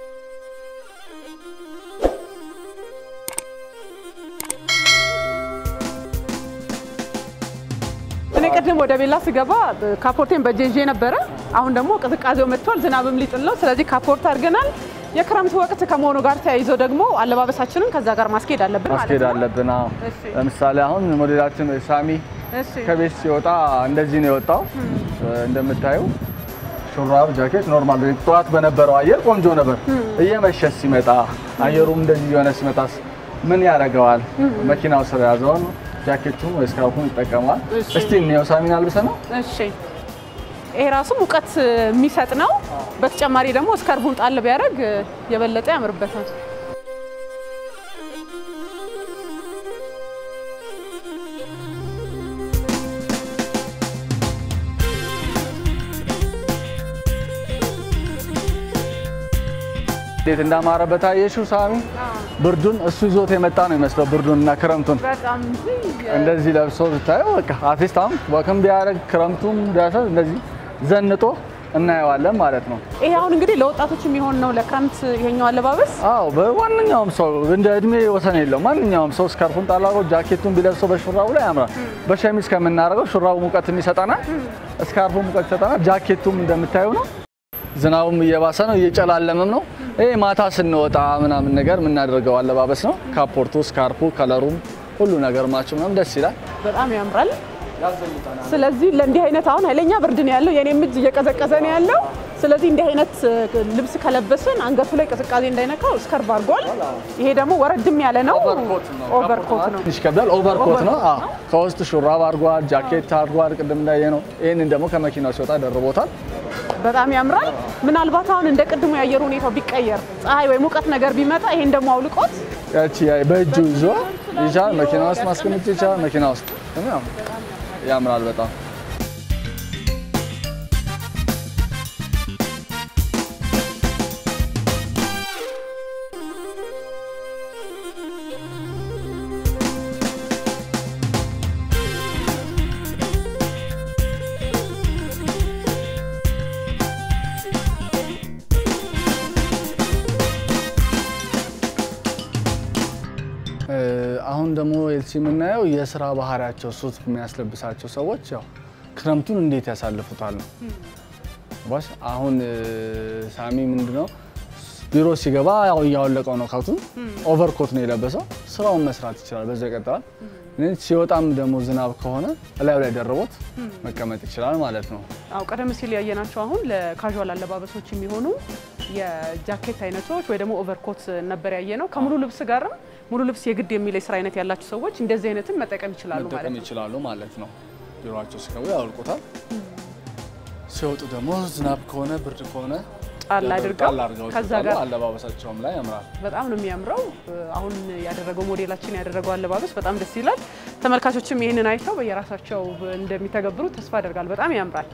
እኔ ቅድም ወደ ቤላ ስገባ ካፖርቴን በእጄ ይዤ ነበረ። አሁን ደግሞ ቅዝቃዜው መጥቷል፣ ዝናብም ሊጥል ነው። ስለዚህ ካፖርት አድርገናል። የክረምት ወቅት ከመሆኑ ጋር ተያይዞ ደግሞ አለባበሳችንን ከዛ ጋር ማስኬድ አለብን ማለት ማስኬድ ነው። አለብን። አዎ። እሺ። ለምሳሌ አሁን ሞዴላችን ሳሚ እሺ። ከቤት ሲወጣ እንደዚህ ነው የወጣው። እንደምታዩ ሹራብ፣ ጃኬት ኖርማል ጠዋት በነበረው አየር ቆንጆ ነበር። እየመሸ ሲመጣ አየሩም እንደዚህ የሆነ ሲመጣ ምን ያደርገዋል? መኪናው ስር ያዘውን ጃኬቱን ወይ ስካርፉን ይጠቀመዋል። እሺ። እስቲ እንየው ሳሚን አልብሰ ነው እሺ ይሄ ራሱ ሙቀት የሚሰጥ ነው። በተጨማሪ ደግሞ እስከርቡን ጣል ቢያደርግ የበለጠ ያምርበታል። እንዴት እንዳማረበት አየሽው ሳሚ? ብርዱን እሱ ይዞት የመጣ ነው ይመስለው ብርዱን እና ክረምቱን በጣም እንደዚህ ለብሶ ብታየው በቃ አርቲስት አሁን ወክም ቢያደርግ ክረምቱም ቢያሰብ እንደዚህ ዘንጦ እናየዋለን ማለት ነው። ይሄ አሁን እንግዲህ ለወጣቶች የሚሆን ነው ለክረምት ይሄኛው አለባበስ። አዎ በማንኛውም ሰው እንደ እድሜ ወሰን የለው። ማንኛውም ሰው ስካርፉን ጣላቆ ጃኬቱን ቢለብሰው በሹራቡ ላይ ያምራል። በሸሚዝ ከምናደርገው ሹራቡ ሙቀትም ይሰጠናል፣ ስካርፉ ሙቀት ይሰጠናል። ጃኬቱም እንደምታዩ ነው። ዝናቡም እየባሰ ነው፣ እየጨላለመም ነው። ይሄ ማታ ስንወጣ ምናምን ነገር የምናደርገው አለባበስ ነው። ካፖርቱ፣ ስካርፑ፣ ከለሩም ሁሉ ነገር ማቸው ምናምን ደስ ይላል። በጣም ያምራል። ስለዚህ ለእንዲህ አይነት አሁን ኃይለኛ ብርድ ነው ያለው፣ የኔም እጅ እየቀዘቀዘ ነው ያለው። ስለዚህ እንዲህ አይነት ልብስ ከለበስን አንገቱ ላይ ቅዝቃዜ እንዳይነካው እስከርብ አድርጓል። ይሄ ደግሞ ወረድም ያለ ነው፣ ኦቨርኮት ነው። ትንሽ ይከብዳል። ኦቨርኮት ነው። አዎ ከውስጥ ሹራብ አድርጓል፣ ጃኬት አድርጓል። ቅድም እንዳየ ነው። ይህንን ደግሞ ከመኪናው ሲወጣ ደርቦታል። በጣም ያምራል። ምናልባት አሁን እንደ ቅድሙ የአየር ሁኔታው ቢቀየር ፀሐይ ወይ ሙቀት ነገር ቢመጣ ይሄን ደግሞ አውልቆት ያቺ በእጁ ይዞ ይቻል መኪና ውስጥ ማስቀመጥ ይቻላል። መኪና ውስጥ ያምራል በጣም አሁን ደግሞ ኤልሲ የምናየው የስራ ባህሪያቸው ሱት የሚያስለብሳቸው ሰዎች ያው ክረምቱን እንዴት ያሳልፉታል ነው። ባሽ አሁን ሳሚ ምንድነው ቢሮ ሲገባ ያው እያወለቀው ነው ካቱን ኦቨርኮት ነው የለበሰው። ስራውን መስራት ይችላል፣ በዛ ይቀጥላል። ሲወጣም ደግሞ ዝናብ ከሆነ እላዩ ላይ ደርቦት መቀመጥ ይችላል ማለት ነው። አው ቀደም ሲል ያየናቸው አሁን ለካዥዋል አለባበሶች የሚሆኑ የጃኬት አይነቶች ወይ ደግሞ ኦቨርኮት ነበር ያየ ነው። ከሙሉ ልብስ ጋርም ሙሉ ልብስ የግድ የሚል የስራ አይነት ያላቸው ሰዎች እንደዚህ አይነትን መጠቀም ይችላሉ ማለት መጠቀም ነው። ይችላሉ ማለት ነው። ቢሮቸው ሲገቡ ያወልቁታል። ሲወጡ ደግሞ ዝናብ ከሆነ ብርድ ከሆነ ጣል አድርገው ጣል አድርገው ከዛ ሲወጣሉ ጋር አለባበሳቸውም ላይ ያምራል። በጣም ነው የሚያምረው። አሁን ያደረገው ሞዴላችን ያደረገው አለባበስ በጣም ደስ ይላል። ተመልካቾችም ይህንን አይተው በየራሳቸው እንደሚተገብሩ ተስፋ አደርጋለሁ። በጣም ያምራል።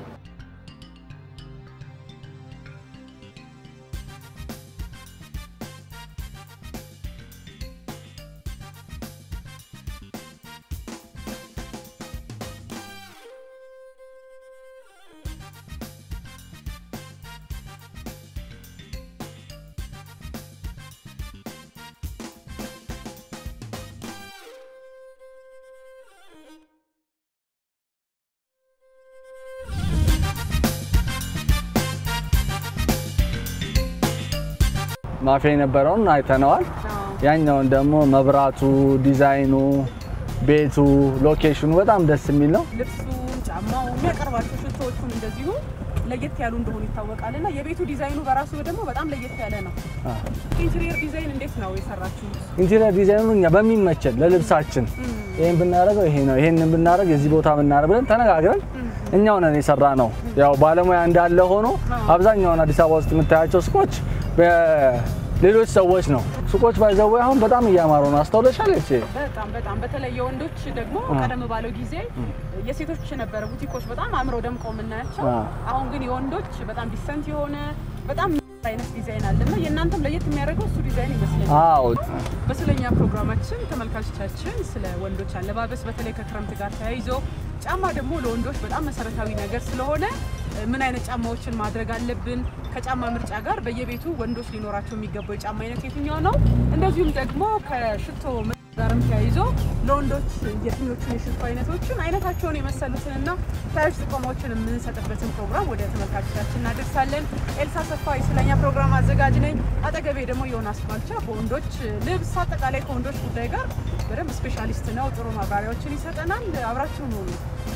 ማፊያ የነበረውን አይተነዋል። ያኛውን ደግሞ መብራቱ፣ ዲዛይኑ፣ ቤቱ፣ ሎኬሽኑ በጣም ደስ የሚል ነው። ልብሱ፣ ጫማው፣ የሚያቀርባቸው ሽቶዎቹም እንደዚሁ ለየት ያሉ እንደሆኑ ይታወቃል እና የቤቱ ዲዛይኑ በራሱ ደግሞ በጣም ለየት ያለ ነው። ኢንቴሪየር ዲዛይን እንዴት ነው የሰራችሁት? ኢንቴሪየር ዲዛይኑ እኛ በሚመቸን ለልብሳችን ይሄን ብናደርገው ይሄ ነው ይሄንን ብናደርግ እዚህ ቦታ ብናደርግ ብለን ተነጋግረን እኛው ነን የሰራ ነው። ያው ባለሙያ እንዳለ ሆኖ አብዛኛውን አዲስ አበባ ውስጥ የምታያቸው ሱቆች በሌሎች ሰዎች ነው። ሱቆች ባይዘው አሁን በጣም እያማሩ ነው። አስተውለሻል? እቺ በጣም በጣም በተለይ የወንዶች ደግሞ ቀደም ባለው ጊዜ የሴቶች ነበረ ቡቲኮች በጣም አምረው ደምቀው የምናያቸው። አ። አሁን ግን የወንዶች በጣም ዲሰንት የሆነ በጣም አይነት ዲዛይን አለ እና የእናንተም ለየት የሚያደርገው እሱ ዲዛይን ይመስለኛል። አዎ በስለኛ ፕሮግራማችን ተመልካቾቻችን ስለ ወንዶች አለባበስ በተለይ ከክረምት ጋር ተያይዞ ጫማ ደግሞ ለወንዶች በጣም መሰረታዊ ነገር ስለሆነ ምን አይነት ጫማዎችን ማድረግ አለብን፣ ከጫማ ምርጫ ጋር በየቤቱ ወንዶች ሊኖራቸው የሚገባው የጫማ አይነት የትኛው ነው፣ እንደዚሁም ደግሞ ከሽቶ ምርጫ ጋርም ተያይዞ ለወንዶች የትኞቹን የሽቶ አይነቶችን አይነታቸውን የመሰሉትንና ተያያዥ ጥቆማዎችን የምንሰጥበትን ፕሮግራም ወደ ተመልካቾቻችን እናደርሳለን። ኤልሳ ሰፋ የስለኛ ፕሮግራም አዘጋጅ ነኝ። አጠገቤ ደግሞ ዮናስ ባልቻ በወንዶች ልብስ አጠቃላይ ከወንዶች ጉዳይ ጋር በደንብ ስፔሻሊስት ነው። ጥሩ ማብራሪያዎችን ይሰጠናል። አብራችሁ ነው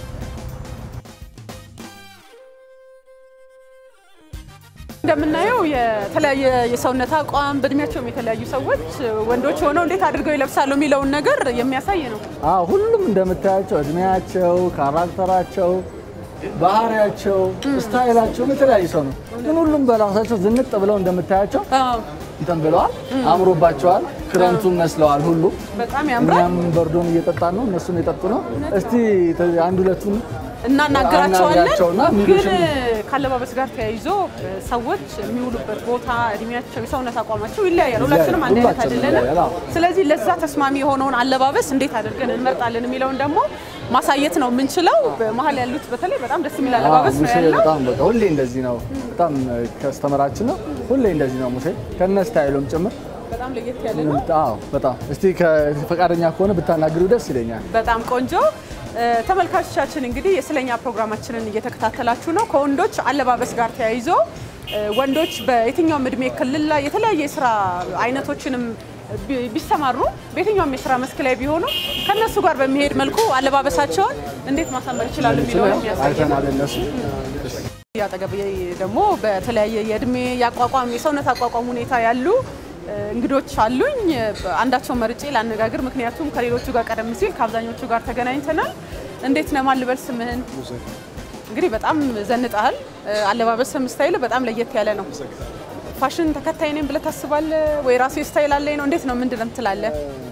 እንደምናየው የተለያየ የሰውነት አቋም በእድሜያቸውም የተለያዩ ሰዎች ወንዶች ሆነው እንዴት አድርገው ይለብሳሉ የሚለውን ነገር የሚያሳይ ነው። አዎ ሁሉም እንደምታያቸው እድሜያቸው፣ ካራክተራቸው፣ ባህሪያቸው፣ ስታይላቸውም የተለያዩ ሰው ነው። ግን ሁሉም በራሳቸው ዝንጥ ብለው እንደምታያቸው አዎ፣ እንትን ብለዋል፣ አምሮባቸዋል፣ ክረምቱን መስለዋል። ሁሉ በጣም ያምራል። እኛም በርዶን እየጠጣን ነው፣ እነሱም የጠጡ ነው። እስቲ አንድ ሁለቱን እናናግራቸዋለን። አናግራቸውና ግን ሚሉሽን- ካለባበስ ጋር ተያይዞ ሰዎች የሚውሉበት ቦታ፣ እድሜያቸው፣ የሰውነት አቋማቸው ይለያያል። ሁላችንም አንድ አይነት ሁላችንም አይደለንም። ይለያያል፣ አዎ። ስለዚህ ለዛ ተስማሚ የሆነውን አለባበስ እንዴት አድርገን እንመርጣለን የሚለውን ደግሞ ማሳየት ነው የምንችለው። በመሀል ያሉት በተለይ በጣም ደስ የሚል አለባበስ ነው ሙሴ ያለው። በጣም በቃ ሁሌ እንደዚህ ነው። በጣም ከስተመራችን ነው። ሁሌ እንደዚህ ነው ሙሴ ከነ ስታይሉም ጭምር። በጣም ለየት ያለ ነው። አዎ በጣም እስቲ ፈቃደኛ ከሆነ ብታናግሪው ደስ ይለኛል። በጣም ቆንጆ እ፣ ተመልካቾቻችን እንግዲህ የስለኛ ፕሮግራማችንን እየተከታተላችሁ ነው። ከወንዶች አለባበስ ጋር ተያይዞ እ፣ ወንዶች በየትኛውም እድሜ ክልል ላይ የተለያየ የስራ አይነቶችንም ቢ- ቢሰማሩ በየትኛውም የስራ መስክ ላይ ቢሆኑ ከነሱ ጋር በሚሄድ መልኩ አለባበሳቸውን እንዴት ማሳመር ይችላሉ የሚለውን የሚያሳይ ነው። አይተናል እነሱ አጠገብ ደግሞ በተለያየ የእድሜ የአቋቋም የሰውነት አቋቋም ሁኔታ ያሉ እ፣ እንግዶች አሉኝ። አንዳቸውን መርጬ ላነጋግር፣ ምክንያቱም ከሌሎቹ ጋር ቀደም ሲል ከአብዛኞቹ ጋር ተገናኝተናል። እንዴት ነህ? ማን ልበል ስምህን? እንግዲህ በጣም ዘንጠሃል። እ፣ አለባበስም ስታይል በጣም ለየት ያለ ነው። ፋሽን ተከታይ ነኝ ብለህ ታስባለህ ወይ? ራሴ ስታይል አለኝ ነው? እንዴት ነው? ምንድን ነው ትላለህ?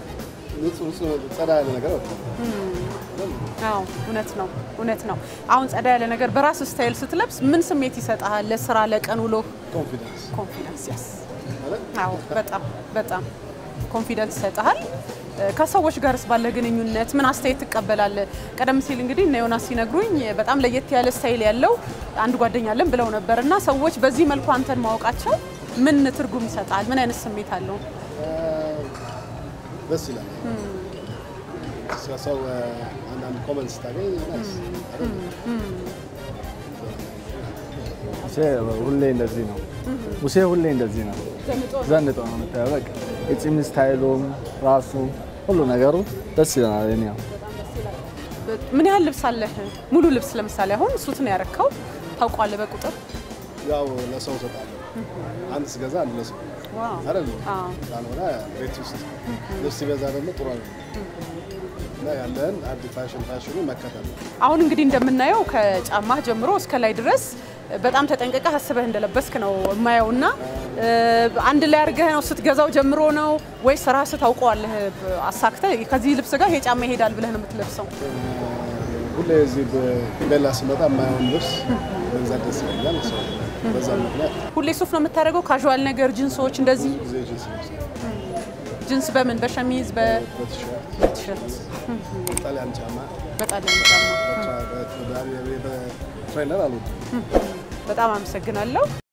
ጸዳ ያለ ነገር አዎ እውነት ነው፣ እውነት ነው። አሁን ጸዳ ያለ ነገር በራስ ስታይል ስትለብስ ምን ስሜት ይሰጥሃል? ለስራ ለቀን ውሎ ኮንፊደንስ ኮንፊደንስ ያስ አዎ በጣም በጣም ኮንፊደንስ ይሰጥሃል። ከሰዎች ጋርስ ባለ ግንኙነት ምን አስተያየት ትቀበላለህ? ቀደም ሲል እንግዲህ እነ ዮናስ ሲነግሩኝ በጣም ለየት ያለ ስታይል ያለው አንድ ጓደኛ አለን ብለው ነበር እና ሰዎች በዚህ መልኩ አንተን ማወቃቸው ምን ትርጉም ይሰጣል? ምን አይነት ስሜት አለው? ደስ ይላል። ሰው አንዳንድ ኮመንት ስታገኝ ናይስ ሙሴ ሁሌ እንደዚህ ነው። ሙሴ ሁሌ እንደዚህ ነው። ዘንጦ ነው የምታየው። በቃ የፂም ስታይሉም ራሱ ሁሉ ነገሩ ደስ ይለናል። እኔ ያው ምን ያህል ልብስ አለህ? ሙሉ ልብስ ለምሳሌ አሁን ሱት ነው ያረካው ታውቋለህ በቁጥር ያው ለሰው እሰጣለሁ። አንድ ስገዛ አንድ ለሰው ዋው አይደል? አዎ። ካልሆነ ቤት ውስጥ ልብስ ሲበዛ ደግሞ ጥሩ ነው እና ያለን አንድ ፋሽን ፋሽኑ መከተል ነው። አሁን እንግዲህ እንደምናየው ከጫማህ ጀምሮ እስከ ላይ ድረስ በጣም ተጠንቀቀህ አስበህ እንደለበስክ ነው የማየው እና አንድ ላይ አድርገህ ነው ስትገዛው ጀምሮ ነው ወይስ ራስህ ታውቀዋለህ አሳክተህ ከዚህ ልብስ ጋር ይሄ ጫማ ይሄዳል ብለህ ነው የምትለብሰው? ሁሌ እዚህ በቤላ ስመጣ የማየውን ልብስ መግዛት ደስ ይለኛል። ሰው በዛ ምክንያት ሁሌ ሱፍ ነው የምታደርገው? ካዥዋል ነገር ጂንሶች፣ እንደዚህ ጊዜ ጅንስ ለብሳለሁ። ጂንስ በምን በሸሚዝ በቲሸርት በቲሸርት ጣሊያን ጫማ በጣሊያን ጫማ። በትሬነር አልወድም። በጣም አመሰግናለሁ።